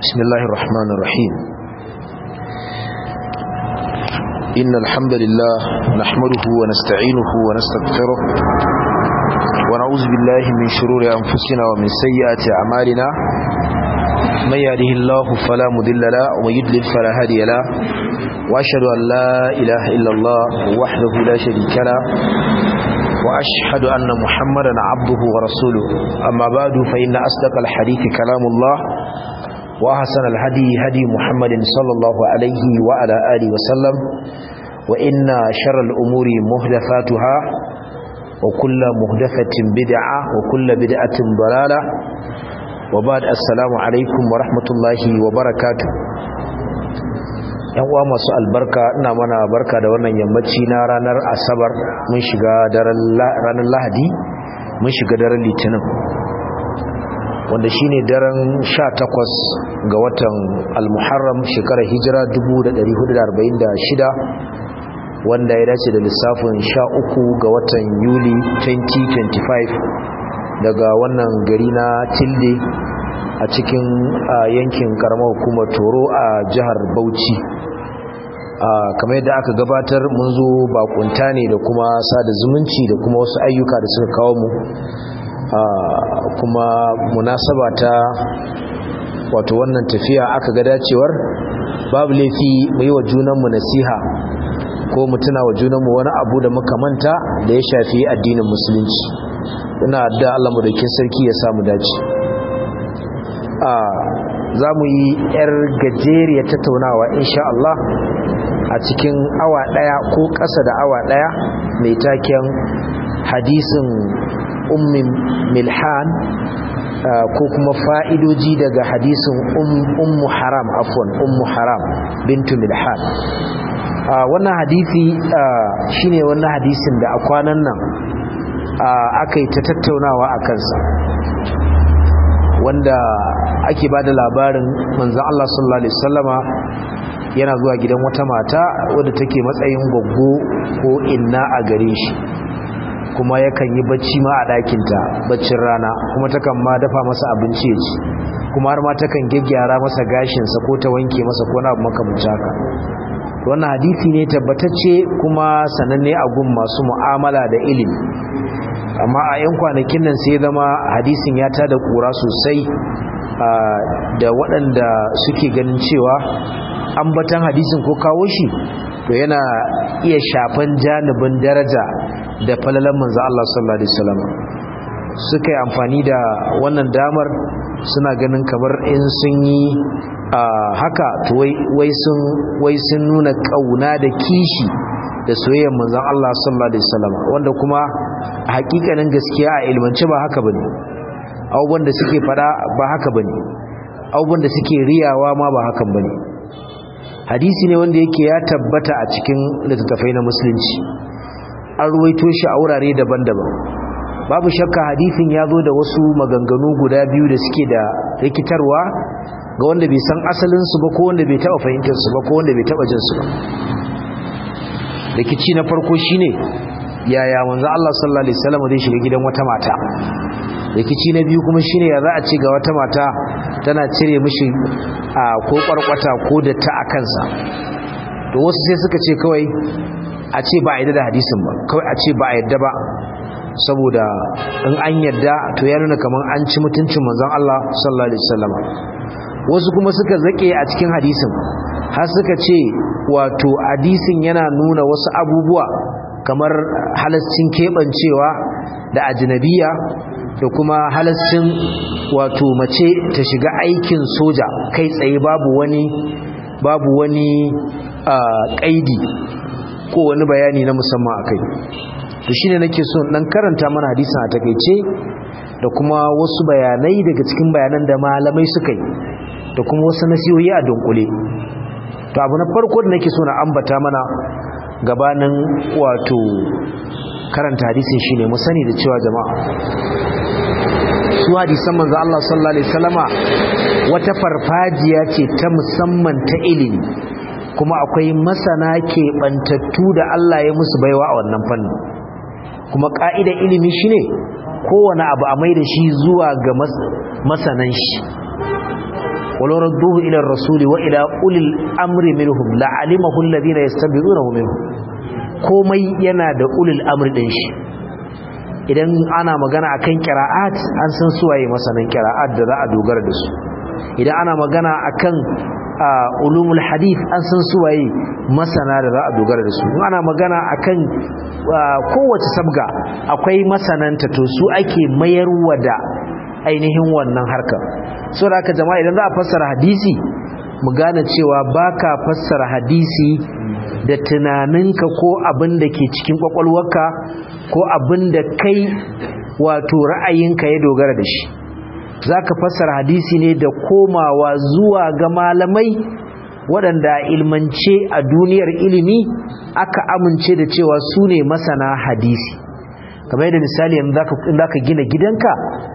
بسم الله الرحمن الرحيم إن الحمد لله نحمده ونستعينه ونستغفره ونعوذ بالله من شرور أنفسنا ومن سيئات أعمالنا من يهده الله فلا مضل له ومن يضلل فلا هادي له وأشهد أن لا إله إلا الله وحده لا شريك له وأشهد أن محمدا عبده ورسوله أما بعد فإن أصدق الحديث كلام الله وأحسن الهدي هدي محمد صلى الله عليه وعلى آله وسلم وإن شر الأمور مهدفاتها وكل مهدفة بدعة وكل بدعة ضلالة وبعد السلام عليكم ورحمة الله وبركاته yan uwa masu albarka ina mana barka da wannan yammaci na ranar asabar mun shiga ranar lahadi mun shiga daren litinin wanda shine daren 18 ga watan al-muharram shekarar hijira 1446 wanda ya dace da lissafin 13 ga watan yuli 2025 daga wannan gari na tilde a cikin yankin karamar hukumar toro a jihar bauchi kamar yadda aka gabatar mun zo bakunta ne da kuma sada zumunci da kuma wasu ayyuka da suka kawo mu kuma munasaba ta wato wannan tafiya aka ga dacewar babu laifi mu yi wa junanmu nasiha ko mu tuna wa junanmu wani abu da muka manta da ya shafi addinin musulunci ina da Allah mu daukin sarki ya samu dace za mu yi 'yar gajeriyar tattaunawa insha Allah a cikin awa ɗaya ko ƙasa da awa ɗaya mai taken hadisin ummin milhan ko kuma fa'idoji daga hadisin ummu haram afwan ummu haram bintu milhan wannan hadisi shine wannan hadisin da a kwanan nan aka yi ta tattaunawa a kansa wanda ake ba da labarin manzan Allah sallallahu Alaihi wasallama yana zuwa gidan wata mata wadda take matsayin gwaggo ko inna a gare shi kuma yakan yi bacci ma a ɗakinta baccin rana kuma takan ma dafa masa abinci ya ci kuma har ma takan gyaggyara masa gashinsa ko ta wanke masa ko na abu makamanci haka wannan hadisi ne tabbatacce kuma sananne a gun masu mu'amala da ilimi amma a 'yan kwanakin nan sai zama hadisin ya tada kura sosai da waɗanda suke ganin cewa ambatan hadisin ko kawo shi to yana iya shafan janibin daraja da falalan manzo Allah sallallahu alaihi wasallam suka yi amfani da wannan damar suna ganin kamar in sun yi haka to wai sun wai sun nuna kauna da kishi da soyayyar manzon Allah sallallahu alaihi wasallam wanda kuma a hakikanin gaskiya a ilmance ba haka bane abubuwan da suke fada ba haka bane abubuwan da suke riyawa ma ba hakan bane hadisi ne wanda yake ya tabbata a cikin littattafai na musulunci an ruwaito shi a wurare daban-daban babu shakka hadisin ya zo da wasu maganganu guda biyu da suke da rikitarwa ga wanda bai san asalinsu ba ko wanda bai taɓa fahimtarsu ba ko wanda bai taɓa jinsu ba rikici na farko shine yaya manzo Allah sallallahu alaihi wasallam zai shiga gidan wata mata rikici na biyu kuma shine ya za a ce ga wata mata tana cire mishi a ko kwarkwata ko da ta a kansa to wasu sai suka ce kawai a ce ba a yadda da hadisin ba kawai a ce ba a yadda ba saboda in an yadda to ya nuna kamar an ci mutuncin manzon Allah sallallahu alaihi wasallam wasu kuma suka zake a cikin hadisin har suka ce wato hadisin yana nuna wasu abubuwa kamar halascin keɓancewa da ajinabiya da kuma halascin wato mace ta shiga aikin soja kai tsaye babu wani babu wani ƙaidi ko wani bayani na musamman a kai to shine nake so dan karanta mana hadisin a takeice da kuma wasu bayanai daga cikin bayanan da malamai suka yi da kuma wasu nasihohi a dunkule to abu na farko da nake so na ambata mana gabanin wato karanta hadisin shine mu sani da cewa jama'a su hadisan manzo Allah sallallahu alaihi wasallama wata farfajiya ce ta musamman ta ilimi kuma akwai masana ke bantattu da Allah ya musu baiwa a wannan fannin kuma ka'idar ilimi shine kowane abu a mai da shi zuwa ga masanan shi walau radduhu ila ar-rasuli wa ila ulil amri minhum la'alimahu alladhina yastabizunahu minhum komai yana da ulil amri din shi idan ana magana akan qira'at an san suwaye masanan qira'at da za a dogara da su idan ana magana akan ulumul hadith an san suwaye masana da za a dogara da su ana magana akan kowace sabga akwai masananta to su ake mayarwa da ainihin wannan harkar so da aka jama'a idan za a fassara hadisi mu gane cewa baka fassara hadisi da tunaninka ko abin da ke cikin kwakwalwarka ko abin da kai wato ra'ayinka ya dogara da shi za ka fassara hadisi ne da komawa zuwa ga malamai waɗanda ilmance a duniyar ilimi aka amince da cewa su ne masana hadisi kamar yadda misali yanzu za ka gina gidanka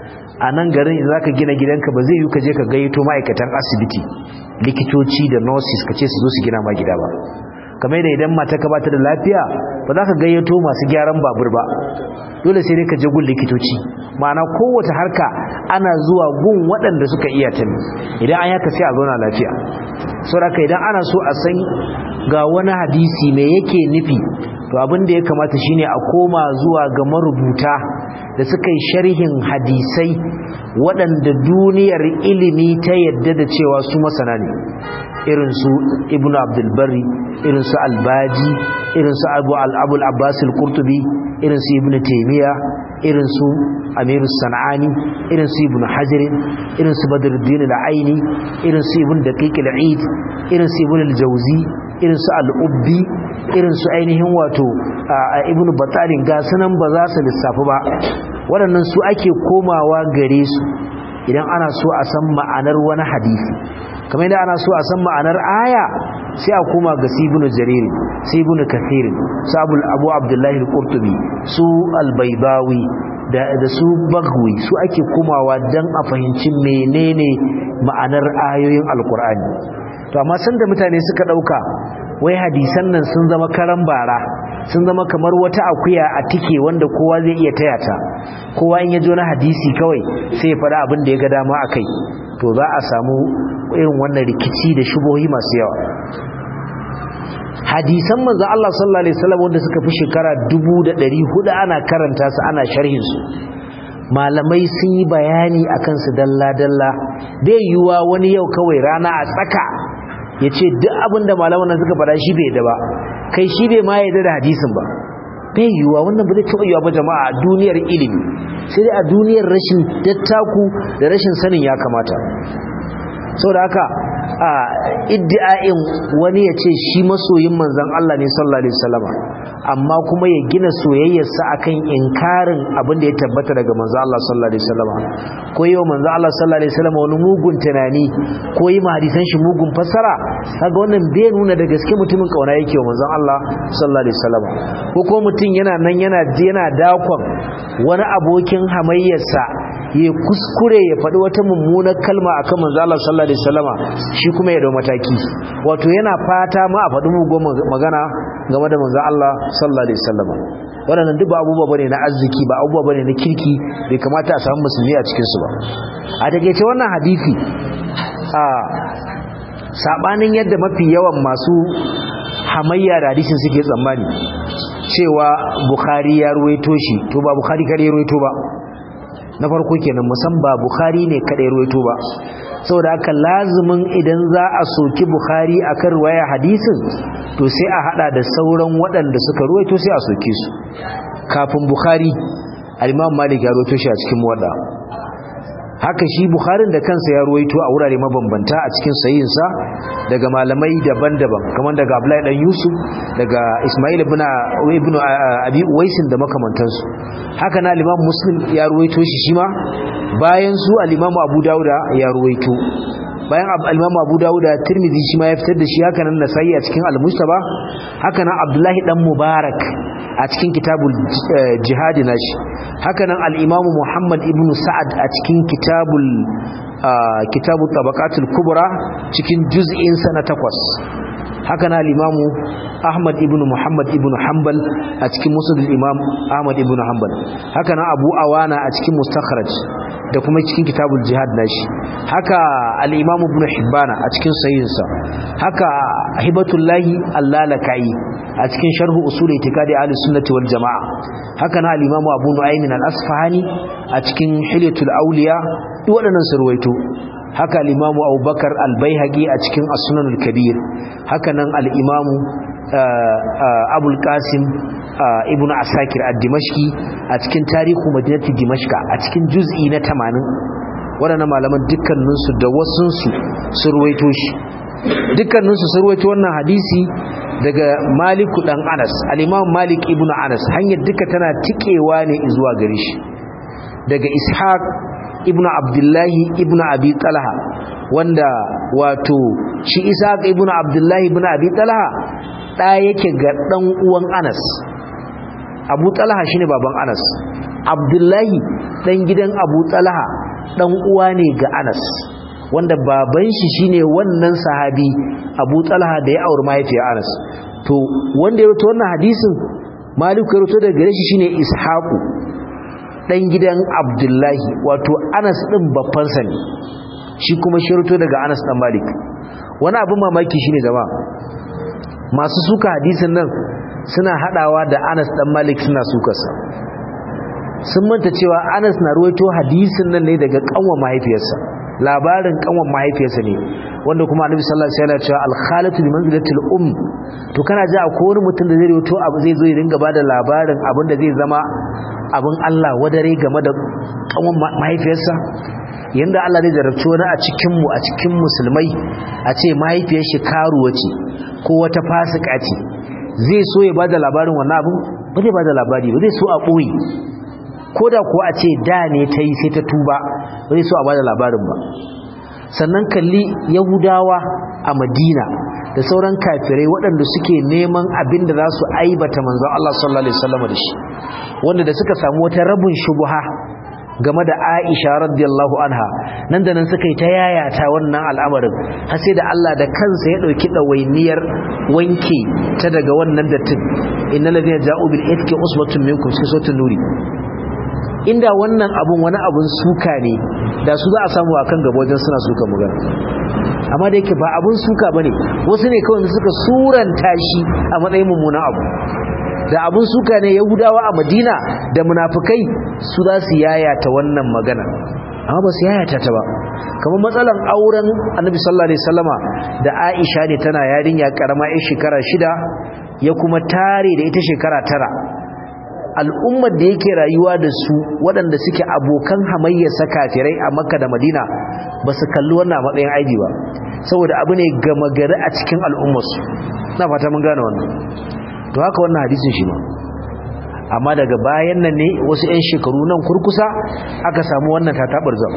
a nan garin za ka gina gidanka ba zai yi ka je ka gayyato ma'aikatan asibiti likitoci da nurses ka ce su zo su gina ma gida ba kamar yadda idan mata ka bata da lafiya ba za ka gayyato masu gyaran babur ba dole sai dai ka je gun likitoci ma'ana kowace harka ana zuwa gun waɗanda suka iya ta ne idan an yaka sai a zauna lafiya saboda idan ana so a san ga wani hadisi me yake nufi to abin da ya kamata shine a koma zuwa ga marubuta da suka yi sharhin hadisai waɗanda duniyar ilimi ta yadda da cewa su masana ne irinsu ibn abdulbari irinsu albaji irinsu abu al'abul abbasul kurtubi irinsu ibn taimiyya irinsu amiru sana'ani irinsu ibn hajjirin irinsu badruddin al'aini irinsu ibn daqiq al'id irinsu ibn al-jawzi irinsu al'ubbi irinsu ainihin wato ibn batalin ga sunan ba za su lissafi ba waɗannan su ake komawa gare su idan ana so a san ma'anar wani hadisi kamar yadda ana so a san ma'anar aya sai a koma ga sibunu jariri sibunu kathir su abu abdullahi al-qurtubi su al-baydawi da su bagwi su ake komawa don a fahimci menene ma'anar ayoyin alkur'ani to amma san da mutane suka dauka wai hadisan nan sun zama karan bara sun zama kamar wata akuya a tike wanda kowa zai iya taya ta kowa in ya jo na hadisi kawai sai ya faɗa abin da ya ga dama a kai to za a samu irin wannan rikici da shubohi masu yawa hadisan manzo Allah sallallahu alaihi wasallam wanda suka fi shekara 1400 ana karanta su ana sharhin su malamai sun yi bayani akan su dalla dalla bai yiwa wani yau kawai rana a tsaka yace duk abin da malaman nan suka faɗa shi bai da ba kai shi bai ma yarda da hadisin ba bai yiwa wannan ba zai taɓa yiwa ba jama'a a duniyar ilimi sai dai a duniyar rashin dattaku da rashin sanin ya kamata saboda haka a iddi'a'in wani ya ce shi masoyin manzan Allah ne sallallahu alaihi wasallama amma kuma ya gina soyayyarsa akan inkarin abin da ya tabbata daga manzan Allah sallallahu alaihi wasallama ko yau manzan Allah sallallahu alaihi wasallama wani mugun tunani ko yi hadisan shi mugun fassara kaga wannan bai nuna da gaske mutumin kauna yake wa manzan Allah sallallahu alaihi wasallama ko ko mutum yana nan yana yana dakon wani abokin hamayyarsa ya kuskure ya faɗi wata mummunar kalma akan manzo Allah sallallahu alaihi wasallama shi kuma ya dau mataki wato yana fata ma a faɗi mugun magana game da manzo Allah sallallahu alaihi wasallama waɗannan duk ba abubuwa bane na arziki ba abubuwa bane na kirki bai kamata a samu musulmi a cikin su ba a takeice wannan hadisi a sabanin yadda mafi yawan masu hamayya da hadisin suke tsammani cewa bukhari ya ruwaito shi to ba bukhari kare ya ruwaito ba na farko kenan musan ba bukhari ne kadai ruwaito ba saboda haka lazumin idan za a soki bukhari akan ruwaya hadisin to sai a hada da sauran waɗanda suka ruwaito sai a soke su kafin bukhari al-imam malik ya ruwaito shi a cikin muwadda haka shi bukharin da kansa ya ruwaito a wurare mabambanta a cikin sayinsa daga malamai daban-daban kamar daga abdullahi dan yusuf daga ismail ibn ibn abi uwaisin da makamantansu haka na al-imam muslim ya ruwaito shi shima bayan su al-imam abu dauda ya ruwaito bayan al-imam abu dauda tirmidhi shi ma ya fitar da shi haka nan nasai a cikin al-mustaba haka nan abdullahi dan mubarak a cikin kitabul jihadi nashi haka nan al-imam muhammad ibn sa'ad a cikin kitabul kitabu tabaqatul kubra cikin juz'in sa na takwas haka na limamu ahmad ibn muhammad ibn hanbal a cikin musnad imam ahmad ibn hanbal haka na abu awana a cikin mustakhraj da kuma cikin kitabul jihad nashi haka al-imam ibn hibbana a cikin sahihinsa haka hibatullahi allalakai a cikin sharh usul itikadi ahli sunnati wal jamaa haka na al-imam abu nu'aym al-asfahani a cikin hilyatul awliya duk waɗannan surwaito haka al-imamu abubakar al-baihaqi a cikin as-sunan al-kabir haka nan al-imamu abul qasim ibn asakir ad-dimashqi a cikin tarihu madinati dimashqa a cikin juz'i na 80 waɗannan malaman dukkaninsu da wasunsu sun ruwaito shi dukkaninsu sun ruwaito wannan hadisi daga maliku dan anas al-imam malik ibn anas hanyar duka tana tikewa ne zuwa gare shi daga ishaq ibnu abdullahi ibnu abi talha wanda wato shi ishaq ibnu abdullahi ibnu abi talha da yake ga dan uwan anas abu talha shine baban anas abdullahi dan gidan abu talha dan uwa ne ga anas wanda baban shi shine wannan sahabi abu talha da ya auri mahaifiyar anas to wanda ya rawaito wannan hadisin maliku ya rawaito daga gare shi shine ishaqu dan gidan abdullahi wato anas din babbansa ne shi kuma shirto daga anas dan malik wani abin mamaki shine jama'a masu suka hadisin nan suna hadawa da anas dan malik suna sukarsa sun manta cewa anas na ruwaito hadisin nan ne daga kanwa mahaifiyarsa labarin kanwan mahaifiyarsa ne wanda kuma annabi sallallahu alaihi wasallam ya ce al-khalatu bi manzilatil um to kana ji akwai wani mutum da zai ruwaito abu zai zo ya dinga bada labarin abin da zai zama abin Allah wadare game da kanwan mahaifiyarsa yanda Allah zai jarabci wani a cikin mu a cikin musulmai a ce mahaifiyar shi karuwa ce ko wata fasika ce zai so ya bada labarin wannan abin ba zai bada labari ba zai so a boye ko da kuwa a ce da ne ta yi sai ta tuba ba zai so a bada labarin ba sannan kalli yahudawa a madina da sauran kafirai waɗanda suke neman abin da za su aibata manzon Allah sallallahu alaihi wasallam da shi wanda da suka samu wata rabin shubuha game da Aisha radiyallahu anha nan da nan suka yi ta yayata wannan al'amarin har sai da Allah da kansa ya dauki dawainiyar wanke ta daga wannan dattin innal ladina ja'u bil ifki usbatun minkum sai sotun nuri inda wannan abun wani abun suka ne da su za a samu akan gaba wajen suna suka magana amma da yake ba abun suka bane wasu ne kawai suka suranta shi a matsayin mummunan abu da abun suka ne yahudawa a madina da munafukai su za su yayata wannan magana amma ba su yayata ta ba kamar matsalan auren annabi sallallahu alaihi wasallama da aisha ne tana yarinya karama yar shekara shida ya kuma tare da ita shekara tara al'ummar da yake rayuwa da su waɗanda suke abokan hamayyarsa kafirai a makka da madina ba su kalli wannan matsayin aibi ba saboda abu ne gama gari a cikin al'ummarsu na fata mun gane wannan to haka wannan hadisin shi ma amma daga bayan nan ne wasu 'yan shekaru nan kurkusa aka samu wannan tatabar zama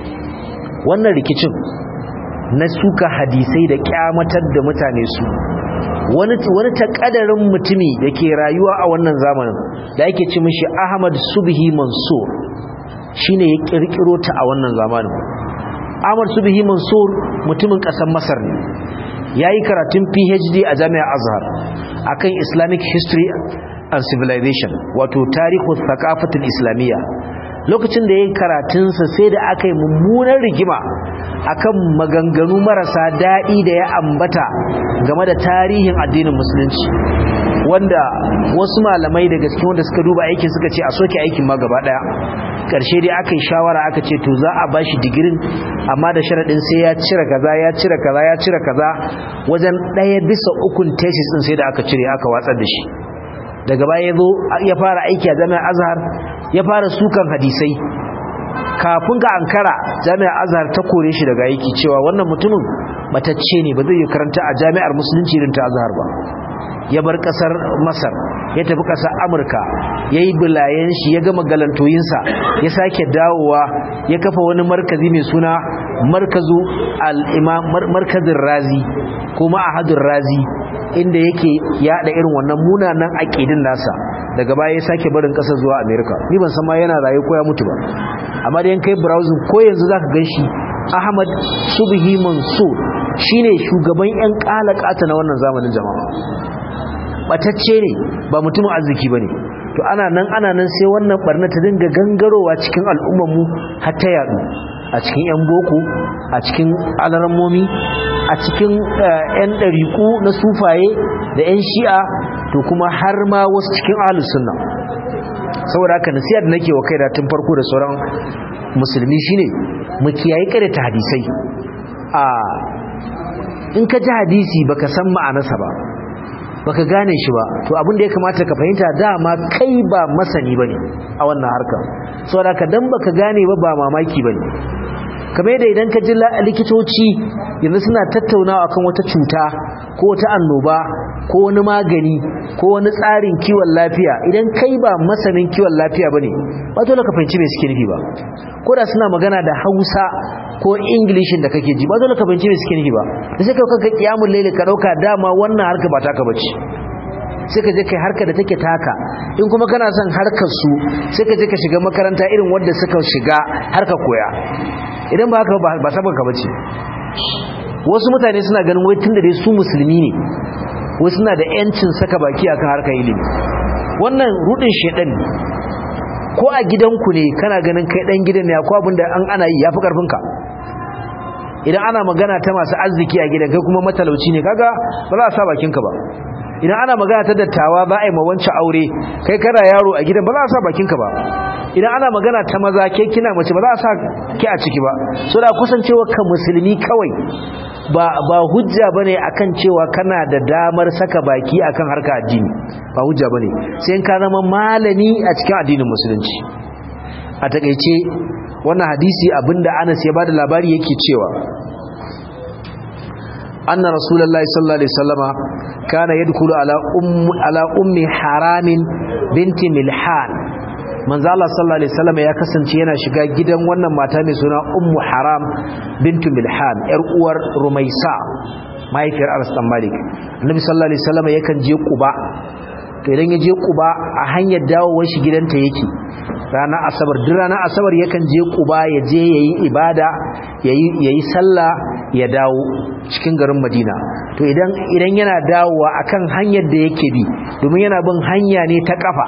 wannan rikicin na suka hadisai da kyamatar da mutane su wani wani takadarin mutumi da ke rayuwa a wannan zamanin da ake ci mishi Ahmad Subhi Mansur shine ya kirkiro ta a wannan zamanin Ahmad Subhi Mansur mutumin kasar Masar ne yayi karatun PhD a Jami'ar Azhar akan Islamic History and Civilization wato tarihu thaqafatul islamiyya lokacin da yayin karatunsa sai da aka yi mummunar rigima akan maganganu marasa daɗi da ya ambata game da tarihin addinin musulunci wanda wasu malamai daga cikin wanda suka duba aikin suka ce a soke aikin ma gaba ɗaya ƙarshe dai aka yi shawara aka ce to za a bashi digirin amma da sharaɗin sai ya cire kaza ya cire kaza ya cire kaza wajen ɗaya bisa ukun tesis ɗin sai da aka cire aka watsar da shi daga baya ya zo ya fara aiki a jami'ar azhar ya fara sukan hadisai kafin ga ankara jami'ar azhar ta kore shi daga aiki cewa wannan mutumin matacce ne ba zai yi karanta a jami'ar musulunci irin ta azhar ba ya bar kasar masar ya tafi kasar amurka ya yi bulayen shi ya gama galantoyinsa ya sake dawowa ya kafa wani markazi mai suna markazu al'imam markazin razi ko ma'ahadun razi inda yake yada irin wannan munanan aƙidin nasa daga baya ya sake barin ƙasar zuwa amerika ni ban san ma yana raye ko ya mutu ba amma da yan kai browsing ko yanzu zaka gan shi ahmad subhi mansur shine shugaban yan kalakata na wannan zamanin jama'a batacce ne ba mutumin arziki bane to ana nan ana nan sai wannan barna ta dinga gangarowa cikin al'ummar mu har ta yadu a cikin yan boko a cikin alarammomi a cikin yan dariku na sufaye da yan shi'a to kuma har ma wasu cikin ahlus sunna saboda haka nasiha da nake wa kai da tun farko da sauran musulmi shine mu kiyaye kada ta hadisai a in ka ji hadisi baka san ma'anarsa ba baka gane shi ba to abin da ya kamata ka fahimta dama kai ba masani bane a wannan harkar saboda ka dan baka gane ba ba mamaki bane kamar yadda idan ka ji likitoci yanzu suna tattaunawa akan wata cuta ko wata annoba ko wani magani ko wani tsarin kiwon lafiya idan kai ba masanin kiwon lafiya bane ba dole ka fahimci me suke nufi ba ko da suna magana da Hausa ko Englishin da kake ji ba dole ka fahimci me suke nufi ba da sai kai kanka kiyamul layli ka dauka dama wannan harka ba taka bace sai ka je kai harka da take taka in kuma kana son harkar su sai ka je ka shiga makaranta irin wanda suka shiga harka koya idan ba haka ba sabon ka bace wasu mutane suna ganin wai tunda dai su musulmi ne wai suna da yancin saka baki akan harkar ilimi wannan rudin shedan ko a gidanku ne kana ganin kai dan gidan ne akwai abin da an ana yi yafi karfin ka idan ana magana ta masu arziki a gidan kai kuma matalauci ne kaga ba za a sa bakin ka ba idan ana magana ta dattawa ba a yi mawanci aure kai kana yaro a gidan ba za a sa bakin ka ba idan ana magana ta maza ke kina mace ba za a sa ki a ciki ba so da kusancewa ka musulmi kawai ba ba hujja bane akan cewa kana da damar saka baki akan harka addini ba hujja bane sai ka zama malami a cikin addinin musulunci a takeice wannan hadisi abinda Anas ya bada labari yake cewa anna rasulullahi sallallahu alaihi wasallama kana yadkhulu ala ummi ala ummi haramin binti milhan manzo Allah sallallahu alaihi wasallam ya kasance yana shiga gidan wannan mata mai suna Ummu Haram bintu Milhan yar uwar Rumaisa mahaifiyar Anas dan Malik Annabi sallallahu alaihi wasallam yakan je Quba to idan ya je Quba a hanyar dawowar shi gidanta yake ranar asabar duk ranar asabar yakan je Quba ya je yayi ibada yayi yayi sallah ya dawo cikin garin Madina to idan idan yana dawowa akan hanyar da yake bi domin yana bin hanya ne ta kafa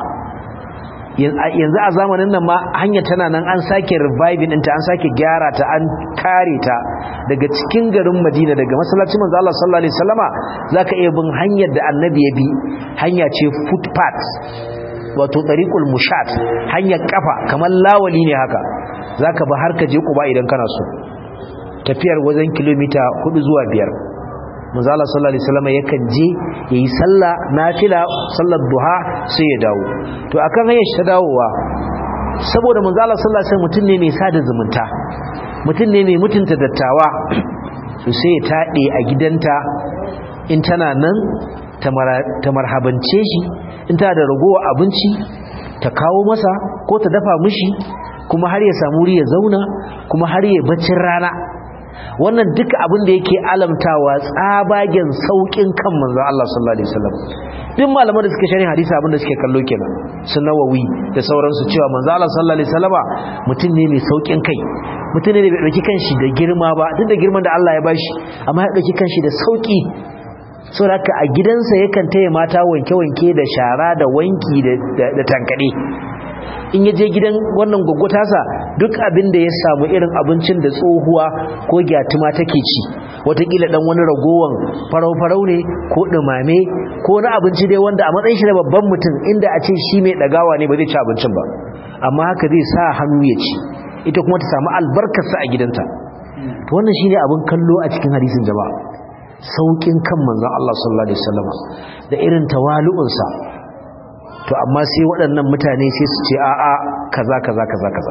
yanzu a zamanin nan ma hanya tana nan an sake reviving ɗinta an sake gyara ta an kare ta daga cikin garin Madina daga masallacin manzo Allah sallallahu alaihi wasallama zaka iya bin hanyar da annabi ya bi hanya ce footpath wato tariqul mushat hanyar kafa kamar lawali ne haka zaka ba har ka je Quba idan kana so tafiyar wajen kilomita 4 zuwa 5 manzo Allah sallallahu alaihi wasallam yakan je yayi sallah nafila sallar duha sai ya dawo to akan hanyar shi ta dawowa saboda manzo Allah sallallahu alaihi wasallam mutum ne mai sada zumunta mutum ne mai mutunta dattawa to sai ya tade a gidanta in tana nan ta marhabance shi in tana da ragowa abinci ta kawo masa ko ta dafa mishi kuma har ya samu wuri ya zauna kuma har ya baccin rana wannan duka abin da yake alamtawa tsabagen saukin kan manzon Allah sallallahu alaihi wasallam duk malaman da suke sharhin hadisi abin da suke kallo kenan su nawawi da sauransu cewa manzon Allah sallallahu alaihi wasallama mutum ne mai saukin kai mutum ne da bai dauki kanshi da girma ba duk da girman da Allah ya bashi amma ya dauki kanshi da sauki saboda a gidansa yakan taya mata wanke-wanke da shara da wanki da tankade in ya je gidan wannan gwaggwatasa duk abin da ya samu irin abincin da tsohuwa ko gyatuma take ci watakila dan wani ragowan farau-farau ne ko dumame ko wani abinci dai wanda a matsayin shi na babban mutum inda a ce shi mai dagawa ne ba zai ci abincin ba amma haka zai sa hannu ya ci ita kuma ta samu albarkarsa a gidanta to wannan shine abin kallo a cikin hadisin jama'a saukin kan manzon Allah sallallahu alaihi wasallam da irin tawalu'unsa to amma sai waɗannan mutane sai su ce a'a kaza kaza kaza kaza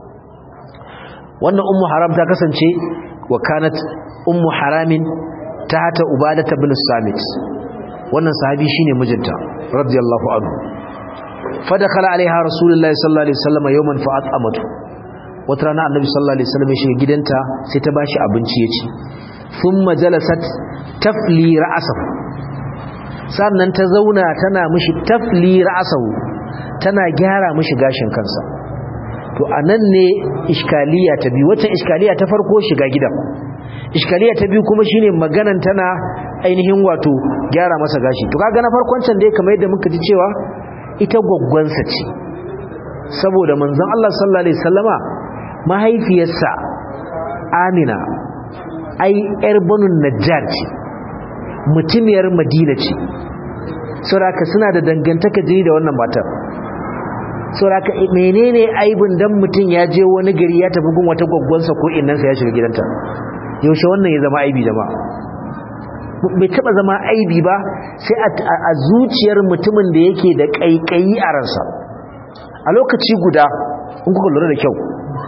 wannan ummu haram ta kasance wa kanat ummu haramin tahta ubadah ibn samit wannan sahabi shine mijinta radiyallahu anhu fadakhala alaiha rasulullahi sallallahu alaihi wasallam yawman fa'at amatu wata rana annabi sallallahu alaihi wasallam ya shiga gidanta sai ta bashi abinci ya ci thumma jalasat tafli ra'sahu sannan ta zauna tana mishi tafli ra'sahu tana gyara mishi gashin kansa to anan ne iskaliya ta biyu wacce iskaliya ta farko shiga gidan iskaliya ta biyu kuma shine maganan tana ainihin wato gyara masa gashi to kaga na farkon can dai kamar yadda muka ji cewa ita gwaggwansa ce saboda manzon Allah sallallahu alaihi wasallama mahaifiyarsa Amina ai yar banu Najjar ce mutumiyar Madina ce saboda suna da dangantaka jini da wannan matar saboda menene aibin dan mutum ya je wani gari ya tafi gun wata gwaggwansa ko innansa ya shiga gidanta yaushe wannan ya zama aibi jama'a bai taba zama aibi ba sai a zuciyar mutumin da yake da kaikayi a ransa a lokaci guda in kuka lura da kyau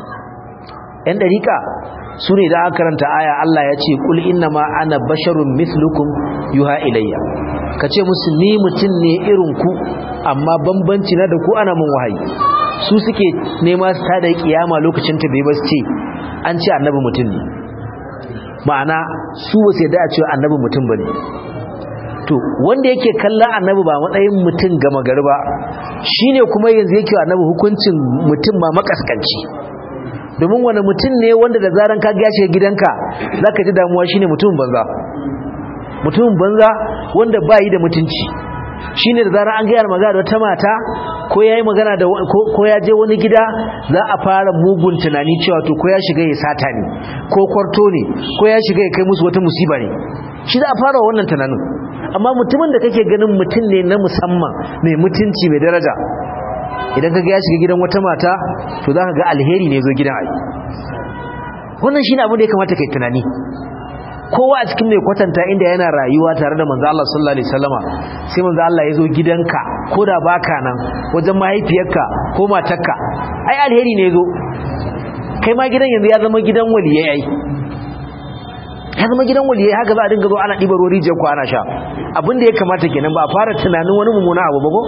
yan dariƙa su ne da aka karanta aya Allah ya ce kul inna ma ana basharun mislukum yuha ilayya ka ce musu ni mutum ne irin ku amma bambanci na da ku ana mun wahayi su suke nema su tada kiyama lokacin ta bai ba su ce an ce annabi mutum ne ma'ana su ba sai da a cewa annabi mutum ba ne to wanda yake kallon annabi ba matsayin mutum gama gari ba shine kuma yanzu yake annabi hukuncin mutum ma makaskanci domin wani mutum ne wanda da zaran ka gashe gidanka zaka ji damuwa shine mutumin banza mutumin banza wanda ba yi da mutunci shine da zaran an gaya magana da wata mata ko yayi magana da ko ya je wani gida za a fara mugun tunani cewa to ko ya shiga ya sata ne ko kwarto ne ko ya shiga ya kai musu wata musiba ne shi za a fara wannan tunanin amma mutumin da kake ganin mutum ne na musamman mai mutunci mai daraja idan ka ga ya shiga gidan wata mata to za ka ga alheri ne zo gidan ai wannan shine abin da ya kamata kai tunani kowa a cikin mai kwatanta inda yana rayuwa tare da manzo Allah sallallahu alaihi wasallama sai manzo Allah ya zo gidanka ko da baka nan wajen mahaifiyarka ko matarka ai alheri ne zo kai ma gidan yanzu ya zama gidan waliyai ai ya zama gidan waliyai haka za a dinga zo ana ɗibar ruwan rijiyar ko ana sha abin da ya kamata kenan ba a fara tunanin wani mummuna abu ba ko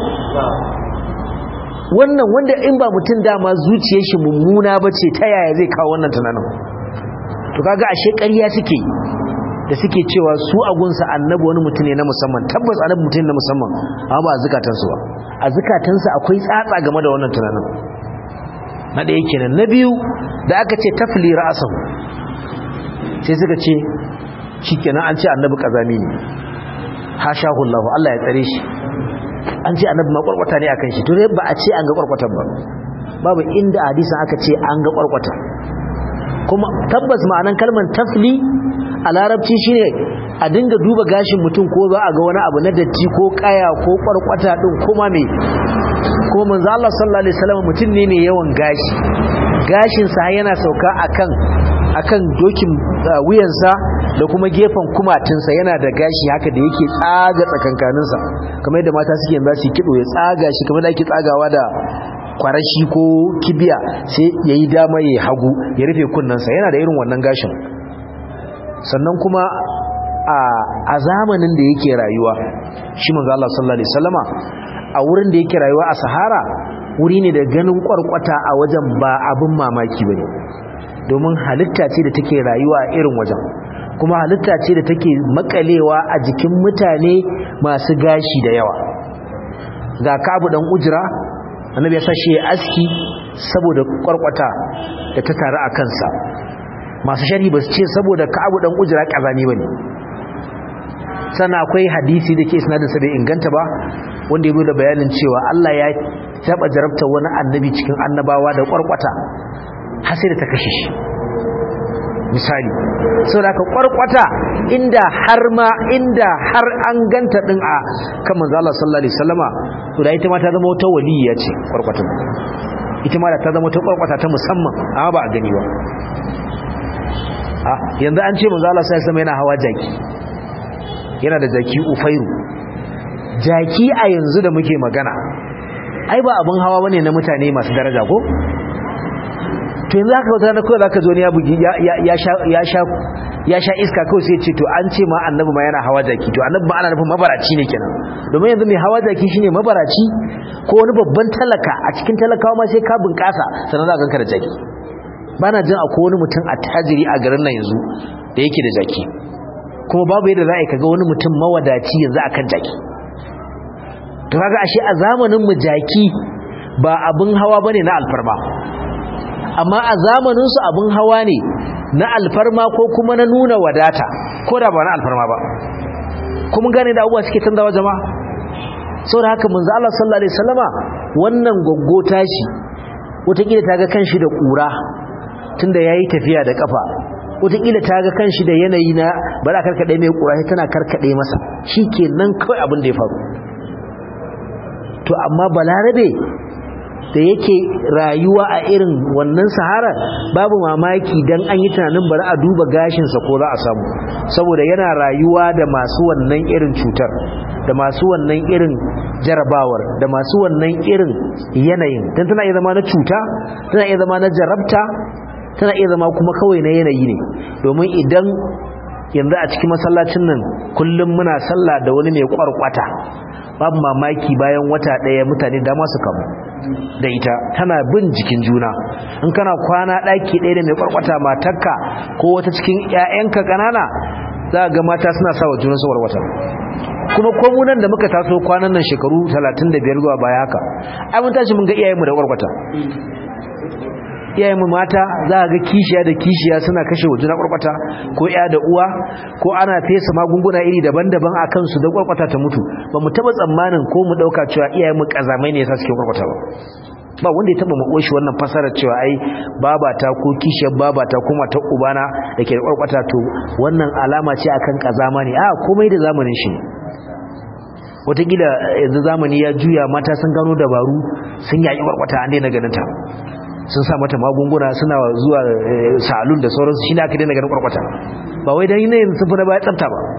wannan wanda in ba mutum dama zuciyar shi mummuna ba ce ta yaya zai kawo wannan tunanin to kaga ashe ƙarya suke da suke cewa su agunsa annabi wani mutum ne na musamman tabbas annabi mutum na musamman amma ba a zukatansu ba a zukatansu akwai tsatsa game da wannan tunanin na ɗaya kenan na biyu da aka ce tafli ra'asahu sai suka ce shikenan an ce annabi kazami ne hashahu Allah Allah ya tsare shi an ce annabi ma kwarkwata ne akan shi to dai ba a ce an ga kwarkwatan ba babu inda hadisin aka ce an ga kwarkwata kuma tabbas ma'anan kalmar tafli a larabci shine a dinga duba gashin mutum ko za a ga wani abu na datti ko kaya ko kwarkwata din kuma me kuma manzo Allah sallallahu alaihi wasallam mutum ne mai yawan gashi gashin sa yana sauka akan akan dokin wuyansa da kuma gefen kumatinsa yana da gashi haka da yake tsaga tsakankaninsa kamar yadda mata suke yanzu su kido ya tsaga shi kamar da ake tsagawa da kwarashi ko kibiya sai yayi dama yayi hagu ya rufe kunnensa yana da irin wannan gashin sannan kuma a zamanin da yake rayuwa shi manzo Allah sallallahu alaihi wasallama a wurin da yake rayuwa a Sahara wuri ne da ganin kwarkwata a wajen ba abin mamaki bane domin halitta ce da take rayuwa a irin wajen kuma halitta ce da take makalewa a jikin mutane masu gashi da yawa ga kabu dan ujira annabi ya sashi ya aski saboda kwarkwata da ta taru a kansa masu sharhi ba su ce saboda kabu dan ujira kazani bane sannan akwai hadisi da ke sinadin sa bai inganta ba wanda ya zo da bayanin cewa Allah ya taba jarabta wani annabi cikin annabawa da kwarkwata har sai da ta kashe shi misali sau da ka kwarkwata inda har ma inda har an ganta din a kan manzo Allah sallallahu alaihi wasallama to da ita ma ta zama wata waliya ce kwarkwata ita ma da ta zama wata kwarkwata ta musamman amma ba a gani ba a yanzu an ce manzo Allah sallallahu alaihi wasallama yana hawa jaki yana da jaki ufairu jaki a yanzu da muke magana ai ba abin hawa bane na mutane masu daraja ko to yanzu aka wata na kawai zaka zo ne ya bugi ya sha iska kawai sai ce to an ce ma annabi ma yana hawa jaki to annabi ma ana nufin mabaraci ne kenan domin yanzu mai hawa jaki shine mabaraci ko wani babban talaka a cikin talakawa ma sai ka bunƙasa sannan za ka ganka da jaki bana jin akwai wani mutum a tajiri a garin nan yanzu da yake da jaki kuma babu yadda za a yi kaga wani mutum mawadaci yanzu akan jaki to kaga ashe a zamanin mu jaki ba abin hawa bane na alfarma amma a zamaninsu abin hawa ne na alfarma ko kuma na nuna wadata ko da ba na alfarma ba kuma gane da abubuwa suke canzawa jama'a saboda haka manzo Allah sallallahu alaihi wasallama wannan goggo tashi wataƙila ta ga kanshi da ƙura tunda yayi tafiya da kafa wataƙila ta ga kanshi da yanayi na ba za karkaɗe mai ƙura sai tana karkaɗe masa shikenan kawai abin da ya faru to amma balarabe da yake rayuwa a irin wannan sahara babu mamaki dan an yi tunanin bari a duba gashinsa ko za a samu saboda yana rayuwa da masu wannan irin cutar da masu wannan irin jarabawar da masu wannan irin yanayin don tana iya zama na cuta tana iya zama na jarabta tana iya zama kuma kawai na yanayi ne domin idan yanzu a cikin masallacin nan kullum muna sallah da wani mai kwarkwata babu mamaki bayan wata ɗaya mutane dama su kamu da ita tana bin jikin juna in kana kwana ɗaki ɗaya da mai kwarkwata matarka ko wata cikin 'ya'yanka ƙanana za ga mata suna sa wa junansu warwata kuma komunan da muka taso kwanan nan shekaru 35 zuwa baya haka ai mun tashi mun ga iyayenmu da warwata iyayenmu mata za a ga kishiya da kishiya suna kashe wa juna kwarkwata ko ya da uwa ko ana fesa magunguna iri daban-daban a kansu da kwarkwata ta mutu ba mu taba tsammanin ko mu dauka cewa iyayenmu kazamai ne yasa suke kwarkwata ba ba wanda ya taba mako shi wannan fasarar cewa ai babata ko kishiyar babata ko matar ubana da ke da kwarkwata to wannan alama ce akan kazama ne a komai da zamanin shi ne wataƙila yanzu zamani ya juya mata sun gano dabaru sun yaƙi kwarkwata an daina ganin ta sun sa mata magunguna suna zuwa salon da sauransu shi ne aka daina ganin kwarkwata ba wai don yanayin sun fi na baya tsafta ba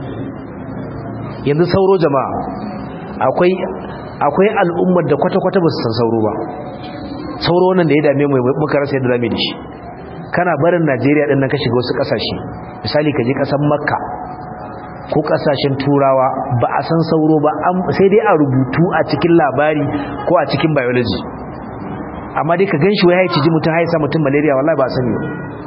yanzu sauro jama'a akwai akwai al'ummar da kwata-kwata ba su san sauro ba sauro wannan da ya dame mu muka rasa yadda dame da shi kana barin najeriya ɗin nan ka shiga wasu ƙasashe misali ka je ƙasar makka ko ƙasashen turawa ba a san sauro ba sai dai a rubutu a cikin labari ko a cikin biology amma dai ka ganshi wai haici ji mutum haisa mutum malaria wallahi ba sani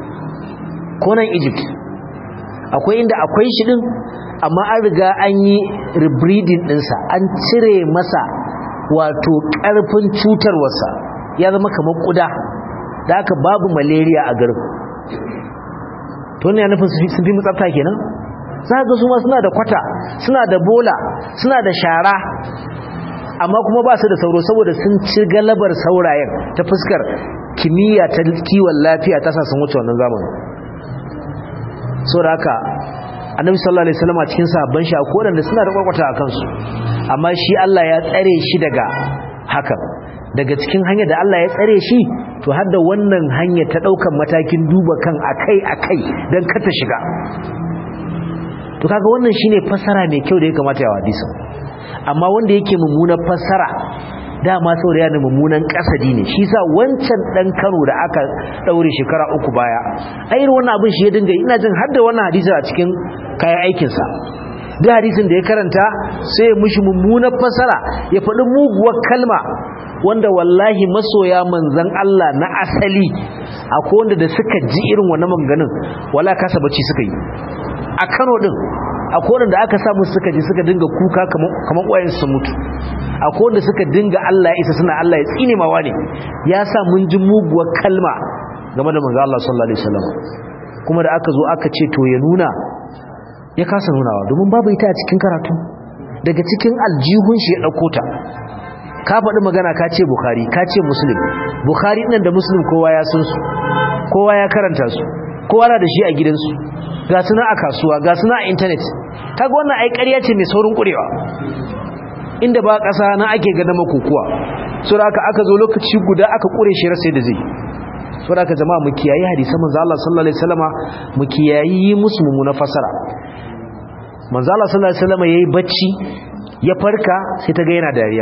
ko nan Egypt akwai inda akwai shi din amma an riga an yi rebreeding dinsa an cire masa wato karfin cutarwarsa ya zama kamar kuda da haka babu malaria a garin to ne ya nufin sun fi mutsafta kenan za ga su ma suna da kwata suna da bola suna da shara amma kuma ba su da sauro saboda sun ci galabar saurayen ta fuskar kimiyya ta kiwon lafiya ta sa sun wuce wannan zamanin so da haka annabi sallallahu alaihi wasallam a cikin sahabban shi akwai wanda suna da kwakwata a kansu amma shi Allah ya tsare shi daga haka daga cikin hanyar da Allah ya tsare shi to har da wannan hanyar ta daukan matakin duba kan akai akai dan ka ta shiga to kaga wannan shine fasara mai kyau da ya kamata ya hadisi amma wanda yake mummunan fassara dama saboda yana mummunan kasadi ne shi sa wancan dan Kano da aka daure shekara uku baya ai irin wannan abin shi ya dinga ina jin har da wannan hadisi a cikin kayan aikin sa duk hadisin da ya karanta sai ya mushi mummunan fassara ya faɗi muguwar kalma wanda wallahi masoya manzon Allah na asali akwai wanda da suka ji irin wannan maganganun wala kasa bacci suka yi a Kano din akwai wanda aka samu suka ji suka dinga kuka kamar ƙwayen su mutu akwai wanda suka dinga Allah isa suna Allah ya tsine mawa ne ya sa mun ji muguwar kalma game da manzo Allah sallallahu alaihi wasallam kuma da aka zo aka ce to ya nuna ya kasa nunawa domin babu ita a cikin karatu daga cikin aljihun shi ya dauko ta ka faɗi magana ka ce bukhari ka ce muslim bukhari nan da muslim kowa ya san su kowa ya karanta su kowa na da shi a gidansu ga suna a kasuwa ga suna a intanet kaga wannan ai ƙarya ce mai saurin ƙurewa inda ba ƙasa na ake gada makokuwa so da aka aka zo lokaci guda aka ƙure shi rasa da zai so da aka jama'a mu kiyayi hadisan manzo Allah sallallahu alaihi wasallama mu kiyayi yi musu mummuna fasara manzo Allah sallallahu alaihi wasallama yayi bacci ya farka sai ta ga yana dariya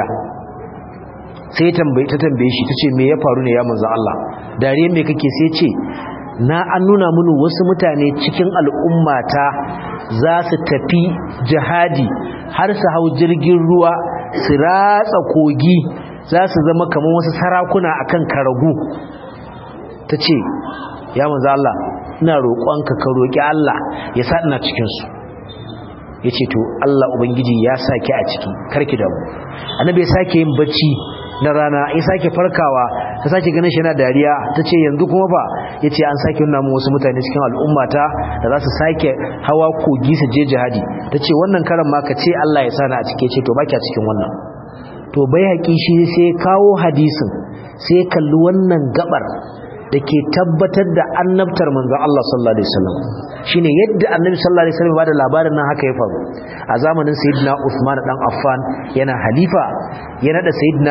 sai tambaye ta tambaye shi tace me ya faru ne ya manzo Allah dariya me kake sai ce na an nuna mini wasu mutane cikin al'ummata za su tafi jihadi har su hau jirgin ruwa su ratsa kogi za su zama kamar wasu sarakuna akan karagu ta ce ya manzo Allah ina roƙonka ka roƙi Allah ya sa ina cikinsu ya ce to Allah Ubangiji ya sake a ciki karki da mu annabi ya sake yin bacci na rana ya sake farkawa ta sake ganin shi yana dariya ta ce yanzu kuma fa ya ce an sake nuna wasu mutane cikin al'ummata da za su sake hawa kogi su je jihadi ta ce wannan karan ma ka ce Allah ya sana a cike ce to baki a cikin wannan to bai haƙi shi sai kawo hadisin sai kalli wannan gabar da ke tabbatar da annabtar manzon Allah sallallahu alaihi wasallam shine yadda annabi sallallahu alaihi wasallam ba da labarin nan haka ya faru a zamanin sayyidina Uthman dan Affan yana halifa ya nada sayyidina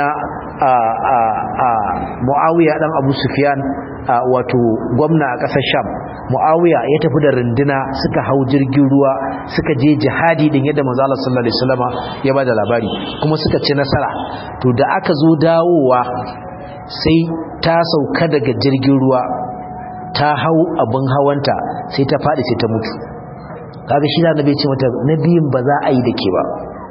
Muawiya dan Abu Sufyan wato gwamna a ƙasar Sham Muawiya ya tafi da runduna suka hau jirgin ruwa suka je jihadi din yadda manzo Allah sallallahu alaihi wasallam ya bada labari kuma suka ci nasara to da aka zo dawowa sai ta sauka daga jirgin ruwa ta hau abin hawanta sai ta faɗi sai ta mutu kaga shi da nabi ce mata nabiyin ba za a yi da ke ba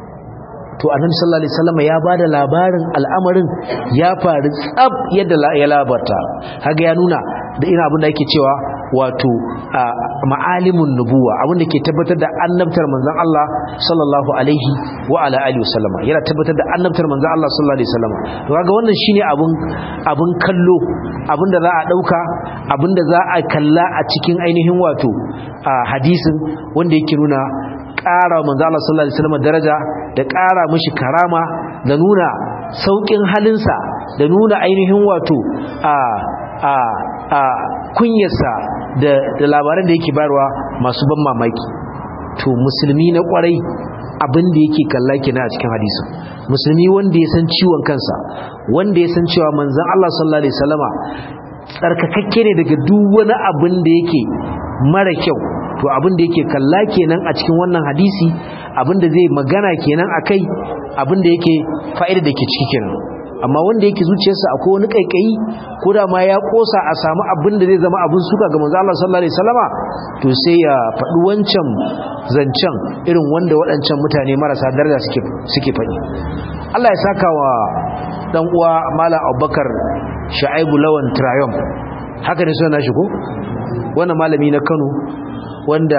to annabi sallallahu alaihi wasallam ya bada labarin al'amarin ya faru tsab yadda ya labarta kaga ya nuna da ina abin da yake cewa wato ma'alimun nubuwa abin da ke tabbatar da annabtar manzon Allah sallallahu alaihi wa ala alihi wasallam yana tabbatar da annabtar manzon Allah sallallahu alaihi wasallam to kaga wannan shine abun abun kallo abin da za a dauka abin da za a kalla a cikin ainihin wato hadisin wanda yake nuna ƙara manzo Allah sallallahu alaihi wasallam daraja da ƙara mishi karama da nuna saukin halinsa da nuna ainihin wato a a a kunyarsa da da labaran da yake bayarwa masu ban mamaki to musulmi na kwarai abin da yake kalla kina a cikin hadisi musulmi wanda ya san ciwon kansa wanda ya san cewa manzon Allah sallallahu alaihi wasallama tsarkakakke ne daga duk wani abin da yake mara kyau to abin da yake kalla kenan a cikin wannan hadisi abin da zai magana kenan akai abin da yake fa'ida da ke ciki kenan amma wanda yake zuciyarsa akwai wani kaikayi ko da ma ya kosa a samu abin da zai zama abin suka ga manzo Allah sallallahu alaihi wasallama to sai ya faɗi wancan zancen irin wanda waɗancan mutane marasa daraja suke suke faɗi Allah ya saka wa dan uwa Malam Abubakar Shaibu Lawan Triumph haka ne suna shi ko wannan malami na Kano wanda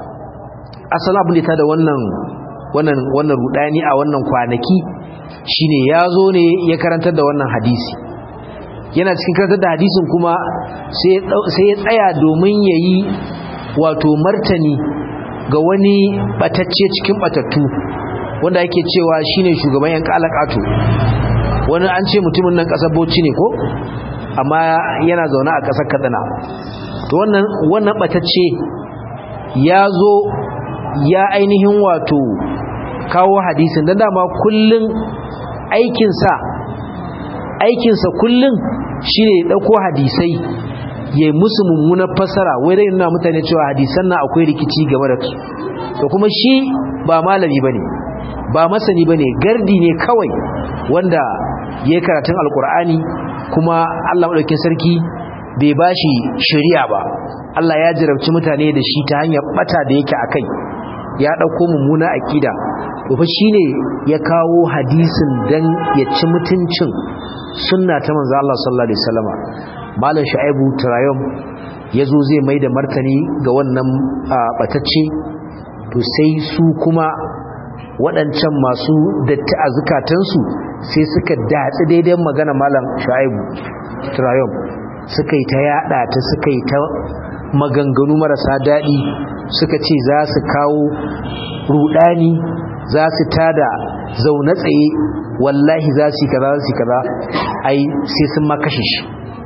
asali abin da ta da wannan wannan wannan rudani a wannan kwanaki shine ya zo ne ya karantar da wannan hadisi yana cikin karantar da hadisin kuma sai ya tsaya domin ya yi wato martani ga wani batacce cikin batattu wanda yake cewa shine shugaban yan kalakato wani an ce mutumin nan kasar bauchi ne ko amma yana zaune a kasar kaduna to wannan wannan batacce ya zo ya ainihin wato kawo hadisin don dama kullum aikinsa aikinsa kullum shi ne ɗauko hadisai ya musu mummunar fasara wai dai nuna mutane cewa hadisan na akwai rikici game da su da kuma shi ba malami ba ne ba masani ba ne gardi ne kawai wanda ya yi karatun alkur'ani kuma allah maɗaukin sarki bai ba shi shari'a ba Allah ya jarabci mutane da shi ta hanyar bata da yake a kai ya ɗauko mummuna aƙida fa shi ne ya kawo hadisin don ya ci mutuncin sunna ta manzo Allah sallallahu alaihi wasallama malam shu'aibu turayum ya zo zai mai da martani ga wannan batacce to sai su kuma waɗancan masu datti a zukatansu sai suka datsi daidai magana malam shu'aibu turayum suka yi ta yada ta suka yi ta maganganu marasa daɗi suka ce za su kawo rudani za su tada zaune tsaye wallahi za su yi kaza za su yi kaza ai sai sun ma kashe shi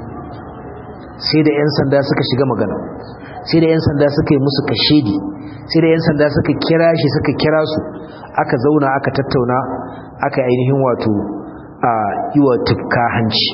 sai da 'yan sanda suka shiga magana sai da 'yan sanda suka yi musu kashedi sai da 'yan sanda suka kira shi suka kira su aka zauna aka tattauna aka ainihin wato a yi wa tufka hanci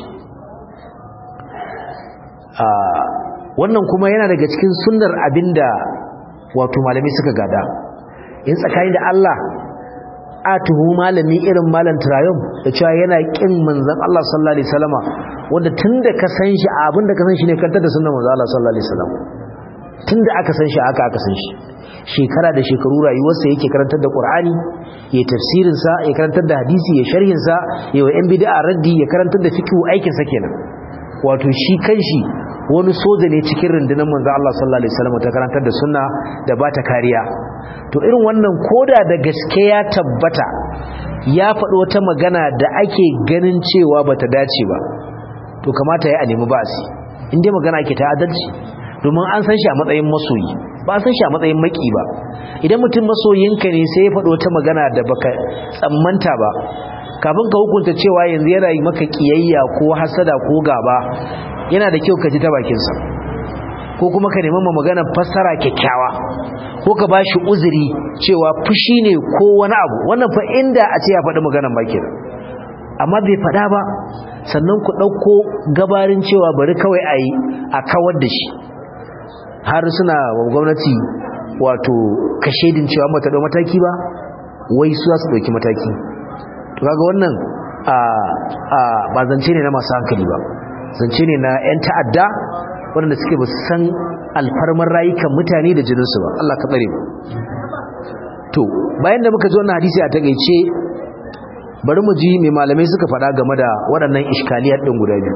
wannan kuma yana daga cikin sunnar abinda wato malami suka gada in tsakani da Allah a tuhu malami irin malam Trayon da cewa yana kin manzon Allah sallallahu alaihi wasallama wanda tunda ka san shi abinda ka san shi ne kantar da sunnar manzon Allah sallallahu alaihi wasallam tunda aka san shi aka aka san shi shekara da shekaru rayuwarsa yake karantar da Qur'ani ya tafsirin sa ya karantar da hadisi ya sharhin sa ya wa yan bid'a raddi ya karantar da fiqh aikin sa kenan wato shi kanshi wani soja ne cikin rundunar manzo Allah sallallahu alaihi wasallam ta karantar da sunna da ba ta kariya to irin wannan koda da gaske ya tabbata ya faɗi wata magana da ake ganin cewa bata dace ba to kamata ya a nemi ba'asi in dai magana ke ta adalci domin an san shi a matsayin masoyi ba san shi a matsayin maki ba idan mutum masoyinka ne sai ya faɗo ta magana da baka tsammanta ba kafin ka hukunta cewa yanzu yana yi maka kiyayya ko hasada ko gaba yana da kyau ka ji ta bakinsa ko kuma ka nemi ma magana fassara kyakkyawa ko ka bashi uzuri cewa fushi ne ko wani abu wannan fa inda a ce ya faɗi maganar ba kenan amma bai faɗa ba sannan ku ɗauko gabarin cewa bari kawai a yi a kawar da shi har suna wa gwamnati wato kashedin cewa mata ɗau mataki ba wai su za su ɗauki mataki to kaga wannan ba zance ne na masu hankali ba zance ne na 'yan ta'adda waɗanda suke ba san alfarmar rayukan mutane da jininsu ba Allah ka tsare to bayan da muka ji wannan hadisi a takeice bari mu ji mai malamai suka faɗa game da waɗannan iskaliyar ɗin guda biyu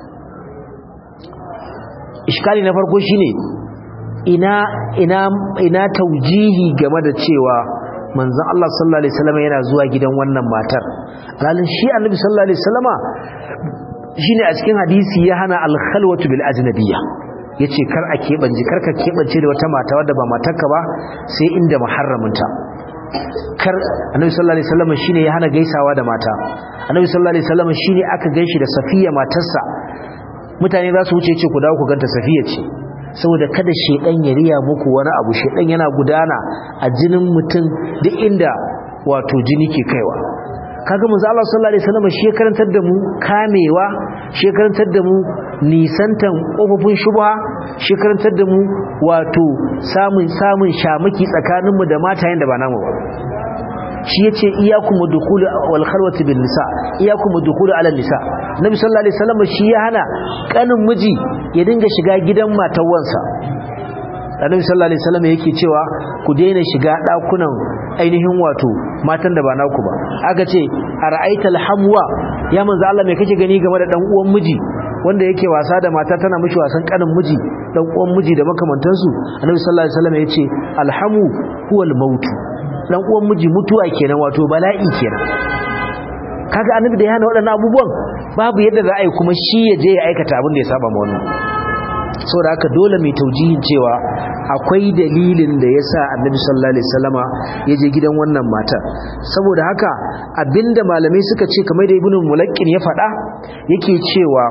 iskali na farko shine ina ina ina taujihi game da cewa manzon Allah sallallahu alaihi wasallam yana zuwa gidan wannan matar alalin shi annabi sallallahu alaihi wasallama shine a cikin hadisi ya hana al-khalwatu bil ajnabiyya yace kar a kebanje kar ka kebance da wata mata wadda ba matarka ba sai inda muharraminta kar annabi sallallahu alaihi wasallam shine ya hana gaisawa da mata annabi sallallahu alaihi wasallam shine aka ganshi da safiya matarsa mutane za su wuce ce ku dawo ku ganta safiya ce saboda kada shedan ya riya muku wani abu shedan yana gudana a jinin mutum duk inda wato jini ke kaiwa kaga manzo Allah sallallahu alaihi wasallam shi karantar da mu kamewa shi karantar da mu nisantan kofofin shubha shi karantar da mu wato samun samun shamaki tsakanin mu da matayen da ba namu ba shi yace iyyakum dukhul wal kharwati bin nisa iyyakum dukhul ala nisa nabi sallallahu alaihi wasallam shi ya hana kanin miji ya dinga shiga gidan matawan annabi sallallahu alaihi wasallam yake cewa ku daina shiga dakunan ainihin wato matan da ba naku ba aka ce ara'aita alhamwa ya manzo Allah me kake gani game da dan uwan miji wanda yake wasa da mata tana mishi wasan kanin miji dan uwan miji da makamantansu annabi sallallahu alaihi wasallam yace alhamu huwal maut dan uwan miji mutuwa kenan wato bala'i kenan kaga annabi da ya hana waɗannan abubuwan babu yadda za a yi kuma shi ya je ya aikata abin da ya saba ma wannan saboda haka dole mai taujihin cewa akwai dalilin da yasa annabi sallallahu alaihi wasallama ya je gidan wannan mata saboda haka abinda malamai suka ce kamar da ibnu mulakkin ya faɗa yake cewa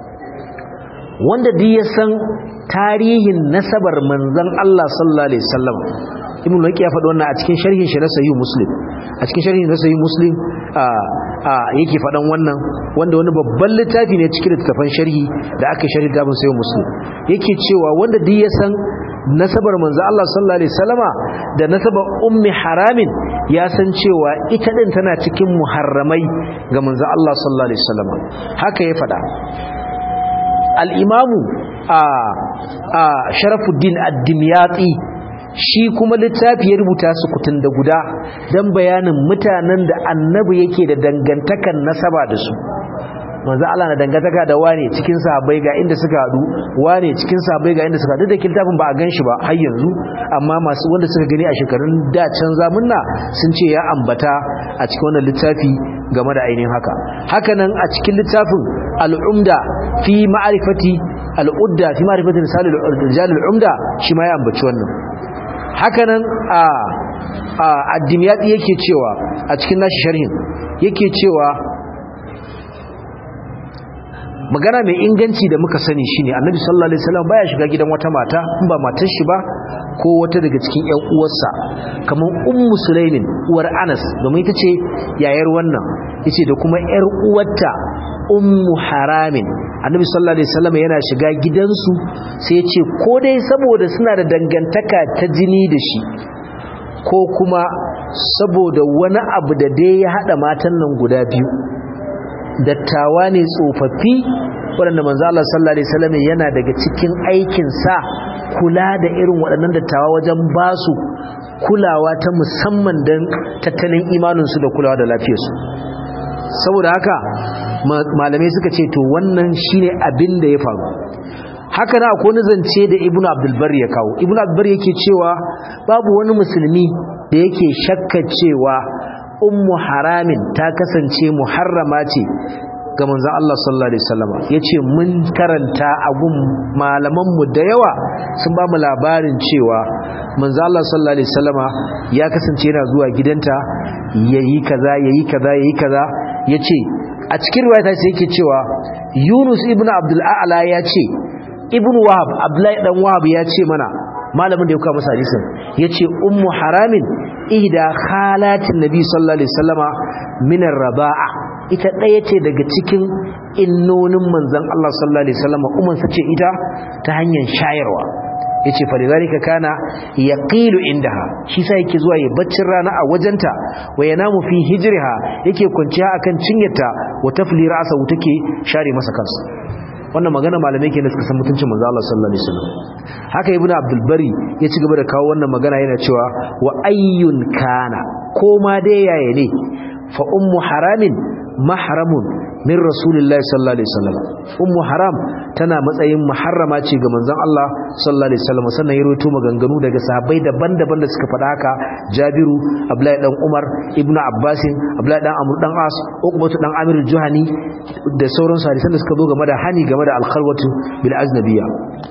wanda duk ya san tarihin nasabar manzon Allah sallallahu alaihi wasallam ibnu mulakki ya faɗi wannan a cikin sharhin shi na sahih muslim a cikin sharhin na sahih muslim a a yake faɗan wannan wanda wani babban littafi ne cikin littafin sharhi da aka sharhi da bin sahih muslim yake cewa wanda duk ya san nasabar manzo Allah sallallahu alaihi wasallama da nasabar ummi haramin ya san cewa ita din tana cikin muharramai ga manzo Allah sallallahu alaihi wasallama haka ya faɗa al-imamu a a sharafuddin ad-dimyati shi kuma littafi ya rubuta su kutun da guda don bayanin mutanen da annabi yake da dangantakan nasaba da su manzo Allah na dangantaka da wane cikin sahabbai ga inda suka hadu wane cikin sahabbai ga inda suka hadu da littafin ba a ganshi ba har yanzu amma masu wanda suka gani a shekarun da can zamunna sun ce ya ambata a cikin wannan littafi game da ainihin haka hakanan a cikin littafin al-umda fi ma'rifati al-udda fi ma'rifati rijal al-umda shi ma ya ambaci wannan hakanan a addimiyati yake cewa a cikin nashi sharhin yake cewa magana mai inganci da muka sani shine annabi sallallahu alaihi wasallam baya shiga gidan wata mata in ba matar shi ba ko wata daga cikin ƴan uwarsa kamar ummu sulaimin uwar anas domin ita ce yayar wannan yace da kuma ƴar uwarta ummu haramin annabi sallallahu alaihi wasallam yana shiga gidansu sai ya ce ko dai saboda suna da dangantaka ta jini da shi ko kuma saboda wani abu da dai ya hada matan nan guda biyu dattawa ne tsofaffi waɗanda manzo Allah sallallahu alaihi wasallam yana daga cikin aikin sa kula da irin waɗannan dattawa wajen basu kulawa ta musamman dan tattalin imanin su da kulawa da lafiyarsu saboda haka malamai suka ce to wannan shine abin da ya faru haka na akwai zance da ibnu abdulbar ya kawo ibnu abdulbar yake cewa babu wani musulmi da yake shakka cewa ummu haramin ta kasance muharrama ce ga manzon Allah sallallahu alaihi wasallam yace mun karanta a gun malaman mu da yawa sun ba mu labarin cewa manzon Allah sallallahu alaihi wasallam ya kasance yana zuwa gidanta yayi kaza yayi kaza yayi kaza yace a cikin riwaya sai yake cewa Yunus ibn Abdul A'la ya ce ibn Wahab Abdullahi dan Wahab ya ce mana malamin da ya kawo masa hadisin yace ummu haramin ihda khalatin nabi sallallahu alaihi wasallama min ar-raba'a ita daya ce daga cikin innonin manzon Allah sallallahu alaihi wasallama umman sace ita ta hanyar shayarwa yace fa lidhalika kana yaqilu indaha shi sai yake zuwa ya baccin rana a wajenta wa yanamu fi hijriha yake kwanciya akan cinyarta wa tafli ra'sa take share masa kansa wannan magana malamai kenan suka san mutuncin manzo Allah sallallahu alaihi wasallam haka ibnu abdul bari ya ci gaba da kawo wannan magana yana cewa wa ayyun kana ko ma dai yaya ne fa ummu haramin mahramun min rasulillahi sallallahu alaihi wasallam ummu haram tana matsayin muharrama ce ga manzon Allah sallallahu alaihi wasallam sannan ya rawaito maganganu daga sahabbai daban-daban da suka faɗa haka Jabiru Abdullahi dan Umar Ibnu Abbas Abdullahi dan Amr dan As Uqbatu dan Amir Juhani da sauran hadisan da suka zo game da hani game da al-khalwatu bil aznabiyya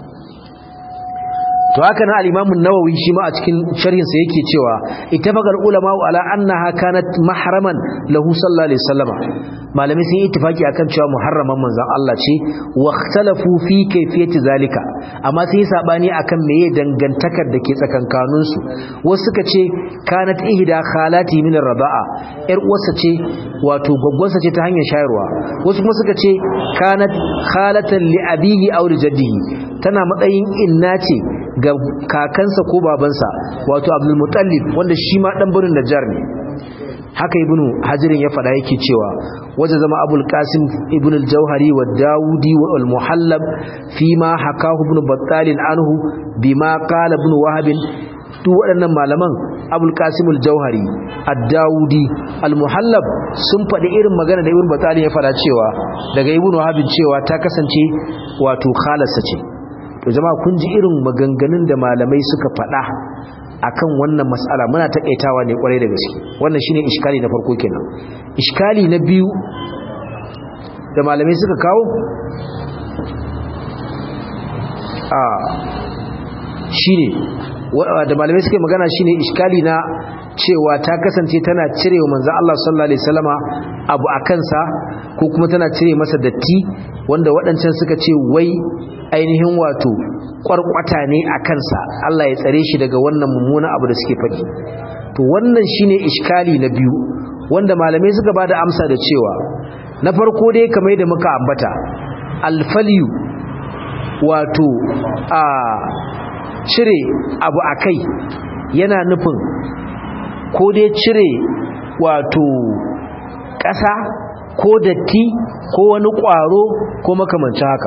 to haka nan al-Imam an-Nawawi shi ma a cikin sharhin sa yake cewa ittafaqal ulama ala annaha kanat mahraman lahu sallallahu alaihi wasallam malamai sun yi ittifaki akan cewa muharraman manzon Allah ce wa ikhtalafu fi kayfiyati zalika amma sun yi sabani akan meye dangantakar da ke tsakankanin su wasu suka ce kanat ihda khalati min ar-raba'a yar uwarsa ce wato gwaggwarsa ce ta hanyar shayarwa wasu kuma suka ce kanat khalatan li abihi aw li jaddihi tana matsayin inna ce ga kakansa ko babansa wato abdul mutallib wanda shi ma dan burin najjar ne haka ibnu hajirin ya fada yake cewa waje zama abul qasim ibn al-jauhari wa daudi wa al-muhallab fi ma hakahu ibn battal anhu bima qala ibn wahab duk waɗannan malaman abul qasim al-jauhari ad-daudi al-muhallab sun faɗi irin magana da ibn battal ya fada cewa daga ibn wahab cewa ta kasance wato khalasa ce to jama'a kun ji irin maganganun da malamai suka faɗa akan wannan mas'ala muna takaitawa ne kwarai da gaske wannan shine iskali na farko kenan iskali na biyu da malamai suka kawo a shine da malamai suka magana shine iskali na cewa ta kasance tana cirewa manzon Allah sallallahu alaihi wasallama abu akansa ko kuma tana cire masa datti wanda waɗancan suka ce wai ainihin wato kwarkwata ne a kansa Allah ya tsare shi daga wannan mummuna abu da suke faɗi to wannan shine iskali na biyu wanda malamai suka bada amsa da cewa na farko dai kamar da muka ambata alfaliyu wato a cire abu akai yana nufin ko dai cire wato ƙasa ko datti ko wani ƙwaro ko makamancin haka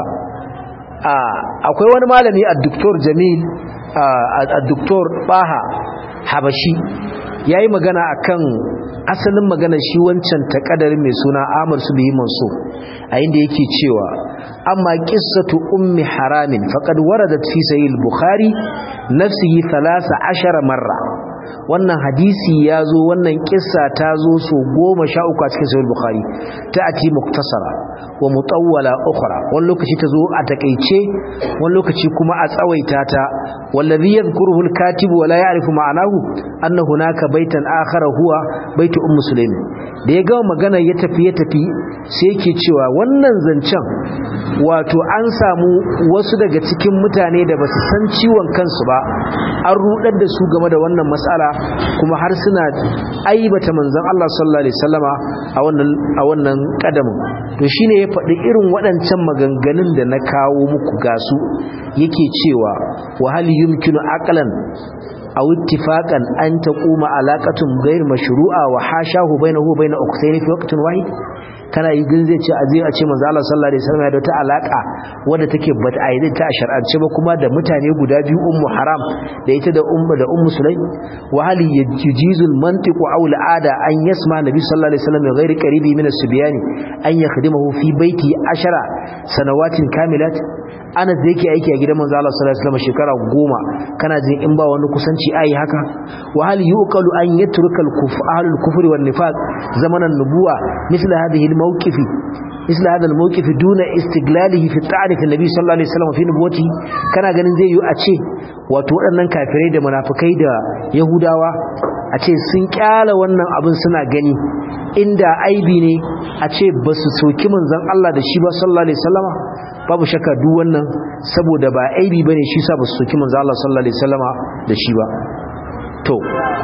akwai wani malami a doktor jamil a doktor baha habashi ya yi magana akan asalin magana shi wancan takadarin mai suna amur su biyi manso a inda yake cewa amma qissatu ummi haramin faqad waradat fi sahih al-bukhari nafsihi 13 marra wannan hadisi ya zo wannan kissa ta zo so goma sha uku a cikin sahih bukhari ta ati muktasara wa mutawwala ukhra wani lokaci ta zo a takeice wani lokaci kuma a tsawaita ta wallazi yadhkuruhu al-katib wa la ya'rifu ma'anahu anna hunaka baitan akhara huwa baitu ummu sulaim da ya gama magana ya tafi ya tafi sai yake cewa wannan zancen wato an samu wasu daga cikin mutane da basu san ciwon kansu ba an rudar da su game da wannan mas'ala kuma har suna aibata manzon Allah sallallahu alaihi wasallama a wannan a wannan kadamin to shine ya faɗi irin waɗancan maganganun da na kawo muku gasu yake cewa wa hal yumkinu aqlan aw ittifaqan an taquma alaqatun ghayr mashru'a wa hashahu bainahu wa bain ukhtayn fi waqtin wahid kana yi gin zai ce a zai a ce manzo Allah sallallahu alaihi wasallam da ta alaka wadda take bata ayyade ta a shar'ance ba kuma da mutane guda biyu ummu haram da ita da ummu da ummu sulaim wa hal yujizul mantiq aw al'ada an yasma nabi sallallahu alaihi wasallam ghayr qaribi min as-subyani an yakhdimahu fi baiti ashara sanawatin kamilat ana da yake aiki a gidan manzo Allah sallallahu alaihi wasallam shekara goma kana jin in ba wani kusanci ai haka wa hal yuqalu an yatruka al-kufr ahlul kufri wan nifaq zamanan nubuwa misla hadhihi al-mawqifi isla hadal mawqif duna istiglalihi fi ta'rif annabi sallallahu alaihi wasallam fi nubuwati kana ganin zai yi a ce wato waɗannan kafirai da munafikai da yahudawa a ce sun kyala wannan abin suna gani inda aibi ne a ce ba su soki manzon Allah da shi ba sallallahu alaihi wasallama babu shakka duk wannan saboda ba aibi bane shi sa ba su soki manzon Allah sallallahu alaihi wasallama da shi ba to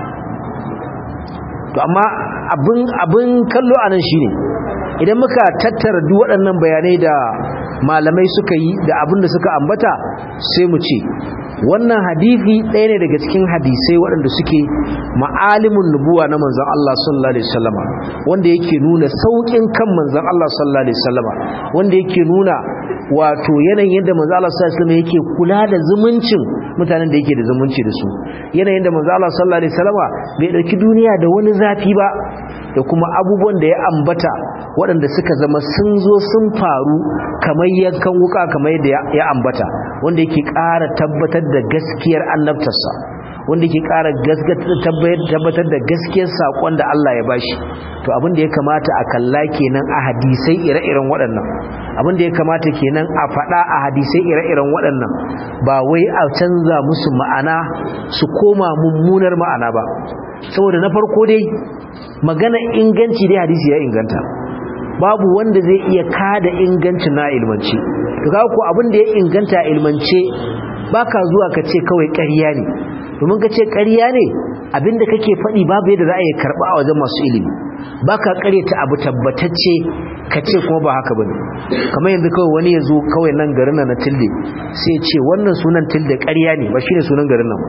to amma abin abin kallo anan shine idan muka tattara duk waɗannan bayanai da malamai suka yi da abin da suka ambata sai mu ce wannan hadisi ɗaya ne daga cikin hadisai waɗanda suke ma'alimin nubuwa na manzon Allah sallallahu alaihi wasallama wanda yake nuna saukin kan manzon Allah sallallahu alaihi wasallama wanda yake nuna wato yanayin yadda manzon Allah sallallahu alaihi wasallama yake kula da zumuncin mutanen da yake da zumunci da su yanayin da manzon Allah sallallahu alaihi wasallama bai dauki duniya da wani zafi ba da kuma abubuwan da ya ambata waɗanda suka zama sun zo sun faru kamar yankan wuka kamar yadda ya ambata wanda yake ƙara tabbatar da gaskiyar annabtarsa wanda yake ƙara tabbatar da gaskiyar saƙon da Allah ya bashi to abin da ya kamata a kalla kenan a hadisai ire-iren waɗannan abin da ya kamata kenan a faɗa a hadisai ire-iren waɗannan ba wai a canza musu ma'ana su koma mummunar ma'ana ba saboda na farko dai magana inganci dai hadisi ya inganta babu wanda zai iya kada ingancin na ilmance to ga ku abin da ya inganta ilmance baka zuwa ka ce kawai ƙarya ne domin ka ce ƙarya ne abinda kake faɗi babu yadda za a yi karɓa a wajen masu ilimi baka ƙaryata abu tabbatacce ka ce kuma ba haka bane kamar yanzu kawai wani ya zo kawai nan garin nan na tilde sai ce wannan sunan tilde ƙarya ne ba shine sunan garin nan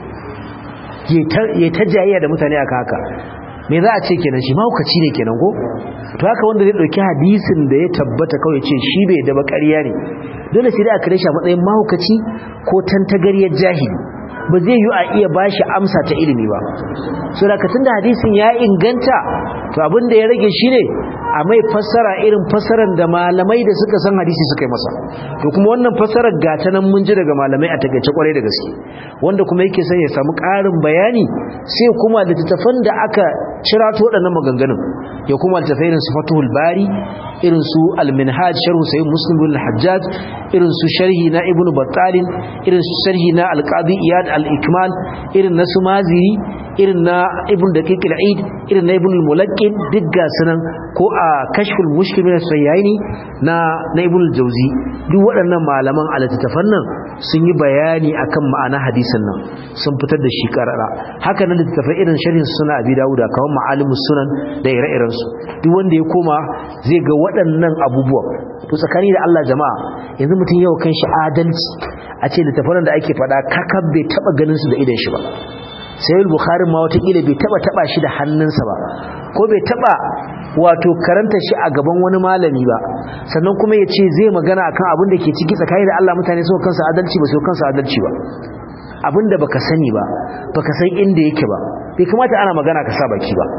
ya ta jayayya da mutane aka haka me za a ce kenan shi mahaukaci ne kenan ko to haka wanda zai dauki hadisin da ya tabbata kawai ce shi bai da bakariya ne dole sai da aka rasha matsayin mahaukaci ko tantagariyar jahili ba zai yi a iya bashi amsa ta ilimi ba so da da hadisin ya inganta to abin da ya rage shine a mai fassara irin fassarar da malamai da suka san hadisi suka yi masa to kuma wannan fassarar gata nan mun ji daga malamai a takaice kwarai da gaske wanda kuma yake son ya samu ƙarin bayani sai kuma littattafan da aka cirato waɗannan maganganun ya kuma littattafai irin su fatuhul bari irin su al-minhaj sharh sahih muslim bin al-hajjaj irin su sharhi na ibnu battalin irin su sharhi na al-qadi iyad al-ikmal irin na sumaziri irin na ibn daqiq al-eid irin na ibn al-mulaqqin duk ga sunan ko a kashful mushkil min as-sayyaini na na ibn al-jawzi duk waɗannan malaman alittafan nan sun yi bayani akan ma'ana hadisin nan sun fitar da shi karara haka nan littafai irin sharhin suna abi dawuda kawai ma'alimus sunan da ire-iren su duk wanda ya koma zai ga waɗannan abubuwan to tsakani da Allah jama'a yanzu mutum yau kan shi adalci a ce littafan da ake faɗa kakab bai taba ganin su da idan shi ba sai bukhari ma watakila bai taba taba shi da hannunsa ba ko bai taba wato karanta shi a gaban wani malami ba sannan kuma ya ce zai magana akan abin da ke ciki tsakani da Allah mutane su kansa adalci ba su kansa adalci ba abin da baka sani ba baka san inda yake ba bai kamata ana magana ka sa baki ba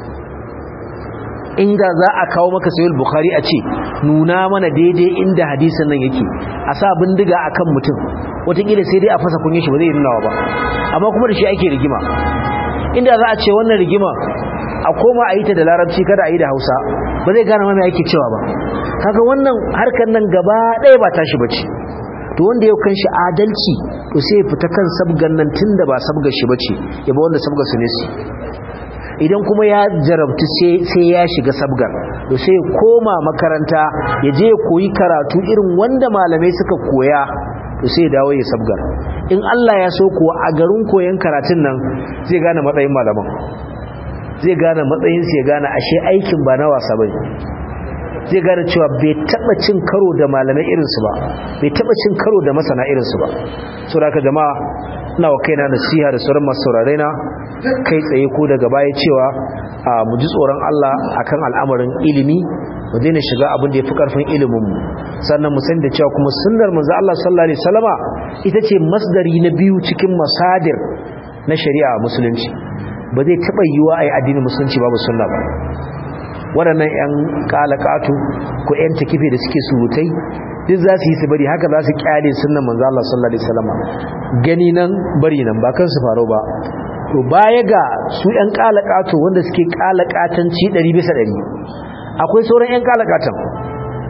inda za a kawo maka sayul bukhari a ce nuna mana daidai inda hadisin nan yake a sa bindiga akan mutum watakila sai dai a fasa kunye shi ba zai nunawa ba amma kuma da shi ake rigima inda za a ce wannan rigima a koma a yi ta da larabci kada a yi da hausa ba zai gane mamaye ake cewa ba kaga wannan harkar nan gaba ɗaya ba tashi ba ce to wanda yau kan shi adalci to sai ya fita kan sabgan nan tun da ba sabgar shi ba ce ya ba wanda sabgar su ne su idan kuma ya jarabtu sai ya shiga sabgar to sai ya koma makaranta ya je ya koyi karatu irin wanda malamai suka koya to sai ya dawo ya sabgar in Allah ya so kuwa a garin koyon karatun nan zai gane matsayin malaman zai gane matsayin su ya gane ashe aikin ba na wasa bane zai gane cewa bai taba cin karo da malamai irinsu ba bai taba cin karo da masana irinsu ba saboda haka jama'a ina wa kaina nasiha da sauran masu saurare na kai tsaye ko daga baya cewa mu ji tsoron Allah akan al'amarin ilimi mu daina shiga abin da yafi karfin ilimin mu sannan mu sani da cewa kuma sunnar manzo Allah sallallahu alaihi wasallama ita ce masdari na biyu cikin masadir na shari'a musulunci ba zai taba yiwa ai addinin musulunci babu sunna ba waɗannan 'yan kalakatu ko 'yan takife da suke surutai duk za su yi su bari haka za su kyale sunan manzo Allah sallallahu alaihi wasallam gani nan bari nan ba kansu faro ba to baya ga su 'yan kalakatu wanda suke kalakatanci 100 bisa 100 akwai sauran 'yan kalakatan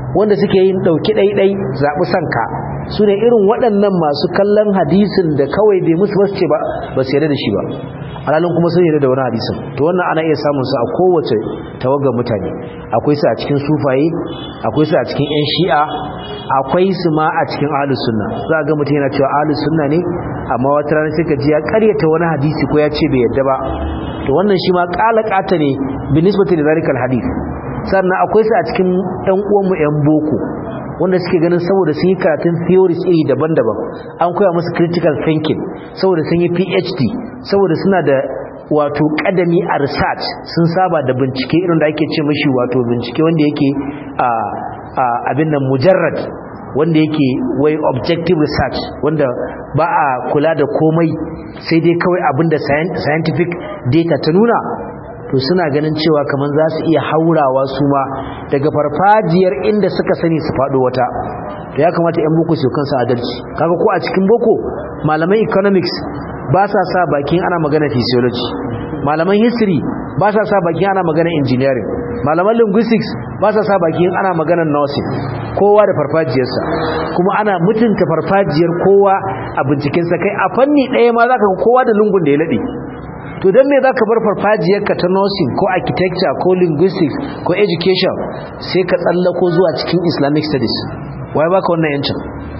wanda suke yin ɗauki ɗaiɗai zaɓi sanka su ne irin waɗannan masu kallon hadisin da kawai bai musu basu ce ba ba su yarda da shi ba alalin kuma sun yarda da wani hadisin to wannan ana iya samun su a kowace tawagar mutane akwai su a cikin sufaye akwai su a cikin yan shi'a akwai su ma a cikin ahlus sunna za ga mutum yana cewa ahlus sunna ne amma wata rana sai ka ji ya karyata wani hadisi ko ya ce bai yarda ba to wannan shi ma kalakata ne bi nisbati da zalikal hadith sannan akwai su a cikin ɗan uwanmu yan boko wanda suke ganin saboda sun yi karatun theories iri daban-daban an koya musu critical thinking saboda sun yi phd saboda suna da wato kadami a research sun saba da bincike irin da ake ce mashi wato bincike wanda yake a abin nan mujarrad wanda yake wai objective research wanda ba a kula da komai sai dai kawai abinda scientific data ta nuna to suna ganin cewa kamar za su iya haurawa su ma daga farfajiyar inda suka sani su faɗo wata to ya kamata 'yan boko su kansu adalci kaga ko a cikin boko malaman economics ba sa sa bakin ana magana physiology malaman history ba sa sa bakin ana magana engineering malaman linguistics ba sa sa bakin ana magana nursing kowa da farfajiyarsa kuma ana mutunta farfajiyar kowa a bincikensa kai a fanni ɗaya ma za ka kowa da lungun da ya laɗe to don me za ka bar farfajiyarka ta nursing ko architecture ko linguistics ko education sai ka tsallako zuwa cikin islamic studies wai baka wannan yancin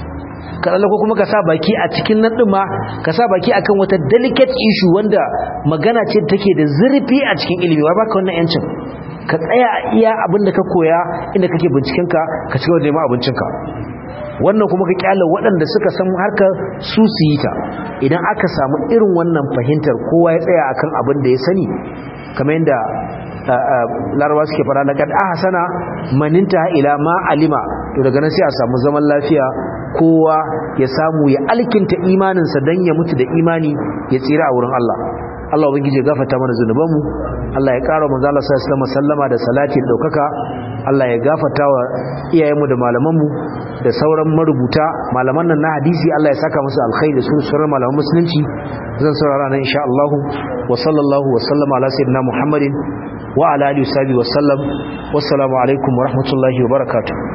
ka tsallako kuma ka sa baki a cikin nan ɗin ma ka sa baki akan wata delicate issue wanda magana ce take da zurfi a cikin ilimi wai baka wannan yancin ka tsaya iya abin da ka koya inda kake bincikenka ka ci gaba da neman abincinka wannan kuma ka kyala waɗanda suka san harkar su su yi ta idan aka samu irin wannan fahimtar kowa ya tsaya akan abin da ya sani kamar yadda larabawa suke fara na kad ahsana maninta ila ma alima to daga nan sai a samu zaman lafiya kowa ya samu ya alkinta imaninsa dan ya mutu da imani ya tsira a wurin Allah Allah ubangiji ya gafarta mana zunubanmu Allah ya ƙara manzo Allah sallallahu alaihi sallama da salati da daukaka Allah ya gafarta wa iyayenmu da malamanmu da sauran marubuta malaman nan na hadisi Allah ya saka musu alkhairi da su sauran malaman musulunci zan saurara nan insha Allah wa sallallahu wa sallama ala sayyidina Muhammadin wa ala alihi wa sahbihi wa sallam wassalamu alaikum wa rahmatullahi wa barakatuh